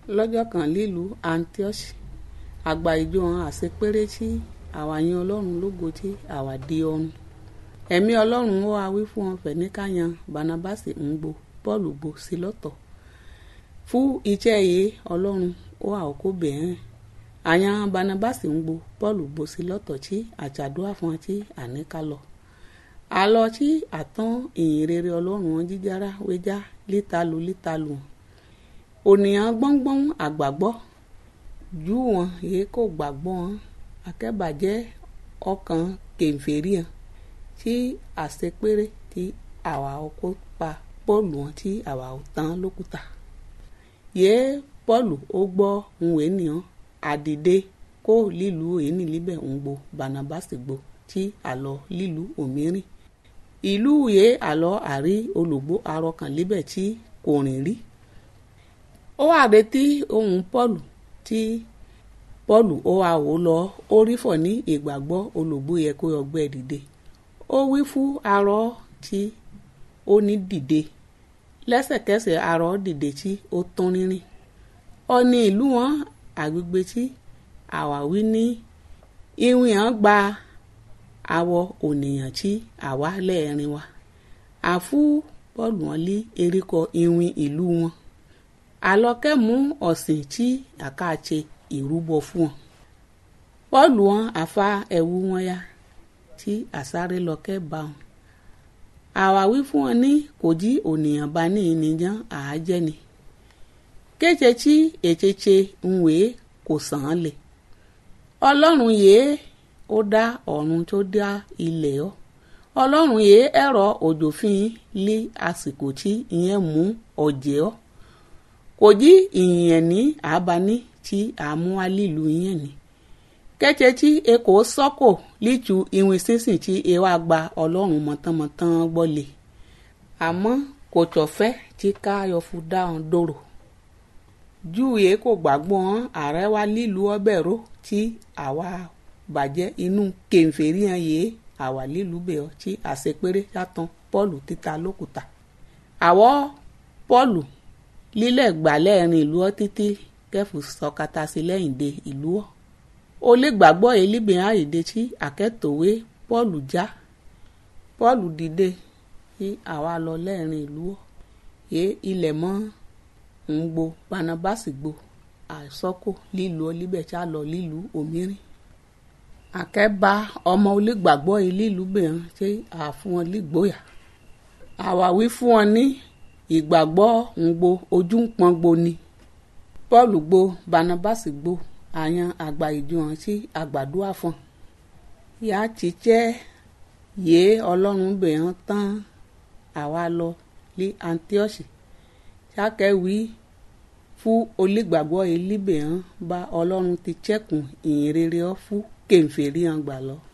lọ́jọ́ kan lílùú antioch àgbà ìjọ hàn àṣepéré tí àwa yin ọlọ́run lógo tí àwa di ọrùn ẹ̀mí ọlọ́run ó wá wí fún wọn fẹ̀ ní káyan barnabasi ń gbo pọ́ọ̀lù gbo sí lọ́tọ̀ fún iṣẹ́ yìí ọlọ́run ó wà ó kó bẹ̀ẹ́ àyàn barnabasi ń gbo pọ́ọ̀lù gbo sí lọ́tọ̀ tí àjàdúrà fún wọn tí àníkà lọ àlọ́ tí àtàn ìyìn rere ọlọ́run wọn jíjára wéjá lítalu lítalu ònìyàn gbọ́ngbọ́n àgbàgbọ́ jù wọn èyí kò gbàgbọ́ wọn akẹ́bàjẹ́ ọkàn kèfèrí hàn tí àṣepéré tí àwa ọkọ pa pọ́ọ̀lù wọn tí àwa ò tán lókùtà yéé pọ́ọ̀lù ó gbọ́ ohun ènìyàn àdìde kó lílùú èyí líbẹ̀ ń gbo barnabasi gbo tí àlọ́ lílùú òmírìn ìlú yé àlọ́ àrí olùgbò arọkàn líbẹ̀ tí kò rìn rí ó wà retí ohun pọ́ọ̀lù tí pọ́ọ̀lù ó wà wò lọ ó rí fọ̀ ní ìgbàgbọ́ olùgbò yẹ kó ọgbẹ́ dìde ó wí fún arọ tí ó ní dìde lẹ́sẹ̀kẹsẹ̀ arọ dìde tí ó tán rínrìn ó ní ìlú wọn àgbègbè tí àwáwí ní ìwìn hàn gba àwọ ònìyàn tí àwa lẹ́ẹ̀rin wa àfú pọ́ọ̀lù wọn lé erékọ ìwìn ìlú wọn àlọ́kẹ́ mú ọ̀sìn tí àkàtse ìrúbọ fún wọn pọ́ọ̀lù wọn àfa ẹ̀wù wọn ya tí àsáré lọ́kẹ́ bá wọn àwáwí fún wọn ní kò jí ònìyàn bá ní ìnìyàn àájẹ́ ni kéje tí ècheche ń wèé kò sàn án lè ọlọ́run yèé ó dá ọ̀run tó dá ilẹ̀ ọ́ ọlọ́run yèé ẹ̀rọ òjòfin lé àsìkò tí ìyẹn mú ọ̀jẹ̀ ọ́ kò jí ìyẹn ní àbáni tí àmúhálìlú yẹn ní kẹ́tẹ́ tí ekò sọ́kò lítu ìwìn sísìn tí ewa gba ọlọ́run mọ̀tánmọ̀tán gbọ́lé àmọ́ kò tọ̀fẹ́ tí káyọ̀ fún dáhùn dòrò júwe kò gbàgbọ́ ààrẹ wa lílu ọbẹ̀ ró tí àwa bàjẹ́ inú kèfèrí hàn yé àwa lílu bẹ̀ ọ́ tí àṣepéré yàtọ̀ pọ́ọ̀lù títa lókùtà àwọ̀ pọ́ọ̀lù lílẹ̀ gbàlẹ́ ẹ̀rin ìlú ọ́ títí kẹfù sọkata sí lẹ́yìn de ìlú ọ́ ó lè gbàgbọ́ elébìnrin àyèdè tí àkẹ́tòwé pọ́ọ̀lù já pọ́ọ̀lù dìde tí àwa lọ lẹ́ẹ̀rin ìlú ọ́ yé ilẹ̀ mọ́ ń gbo barnabasi gbo àìsọ́kò lílu ọlíbẹ̀ tí a lọ lílu òmírìn àkẹ́bà ọmọ onígbàgbọ́ lílu bẹ̀rẹ̀ tí a fún wọn lígbóyà àwáwí fún wọn ní ìgbàgbọ́ ń gbo ojú ń pọn gbo ni paul gbo barnabasi gbo àyàn àgbà ìjọ hàn sí àgbàdua fún yàá ti jẹ́ yéé ọlọ́run bẹ̀rẹ̀ tán àwa lọ ní antioch sákẹ́wì fún onígbàgbọ́ elíbẹ̀ hàn bá ọlọ́run ti chẹ́kùn ìyìn rere ọ́ fún kèǹfèrí hàn gbà lọ.